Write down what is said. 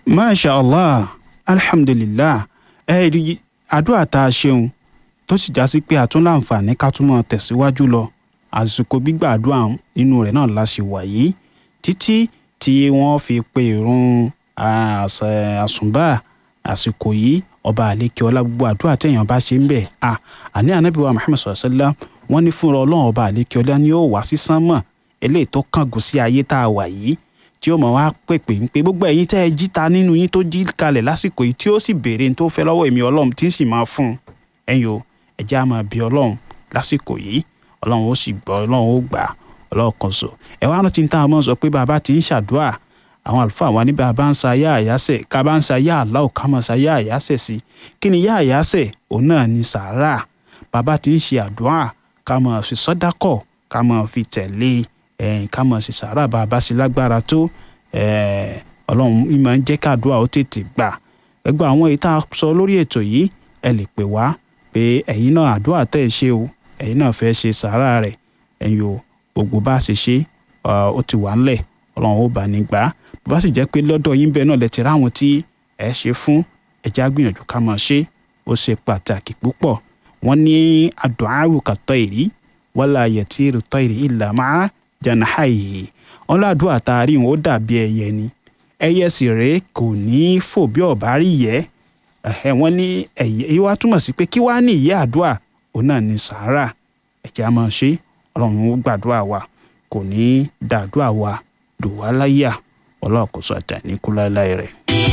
masha allah alhamdulillah ẹ rí àdúrà tá a ṣeun tó sì já sí pé a tún láǹfààní ká tún máa tẹ̀síwájú lọ àsìkò gbígbàdúrà nínú rẹ̀ náà la ṣì wà yìí títí tí wọ́n fi pe ìrun àsùnbà àsìkò yìí ọba àlékè ọlá gbogbo àdúrà téèyàn bá ṣe ń bẹ̀ à àní ànábì wa muhammed sallallahu alaihi wasallam wọ́n ní fúnra ọlọ́run ọba àlékè ọlá ni yóò wá sí sánmọ̀ eléyìí tó kángun sí ayé tá a wà yìí tí ó mọ̀ wá pèpè ń pe gbogbo ẹ̀yin tẹ́ ẹ jí ta nínú yín tó jí kalẹ̀ lásìkò yìí tí ó sì béèrè ní tó fẹ́ lọ́wọ́ èmi ọlọ́run tí ń sì máa fún un ẹ̀yin o ẹ jẹ́ á máa bí ọlọ́run lásìkò yìí ọlọ́run ó sì gbọ́ ọlọ́run ó gbà ọlọ́run kan sọ ẹ wá rántí ní táwọn ọmọ sọ pé bàbá ti ń ṣàdúrà àwọn àlùfáà wa ní bàbá ń sa yá àyásẹ̀ ká bá ń sa yá àláò ká máa sa yá àyásẹ̀ sí kí ni yá àyásẹ̀ òun náà ni sàárà bàbá ti ń ṣe àdúrà ká máa fi sọ́dákọ̀ ká máa fi tẹ̀lé ẹ̀ẹ́n ká máa ṣe sàárà bàbá sí lágbára tó ọlọ́run mi máa ń jẹ́ káàdúrà ó tètè gbà ẹgbẹ́ àwọn èyí tá a sọ lórí ètò yìí ẹ lè pè wá pé ẹ̀yin náà àdúrà tẹ́ ẹ ṣe o ẹ̀yin náà fẹ́ ṣe sàárà rẹ̀ ẹ̀yin o gbogbo bá a ṣe ṣe ó ti wà ńlẹ̀ ọlọ́run ó bá ní gbà á bó bá sì jẹ́ pé lọ́dọ̀ yín bẹ́ẹ̀ náà lẹ ti ráwọn tí ẹ ṣe fún ẹjẹ́ àgbìyànjú ká máa ṣe ó ṣe pàtàkì púpọ̀ wọ́n ní àdùn kàtọ́ ìrí wala yatiru tayri illa ma'a janahihi wọn ládùúgbò àtàrí wọn ó dàbí ẹyẹ ni ẹyẹ sì rèé kò ní fò bí ọ̀bá rí yẹ ẹ̀hẹ́ wọn ní ẹ̀yẹ èyí wá túmọ̀ sí pé kí wàá ní ìyẹ́ àdúrà òun náà ní sàárà ẹ̀jẹ̀ á máa ṣe ọlọ́run ó gbàdúrà wa kò ní dàdúrà wa dùn wá láyà ọlọ́run kò sọ àtàníkú láéláé rẹ̀.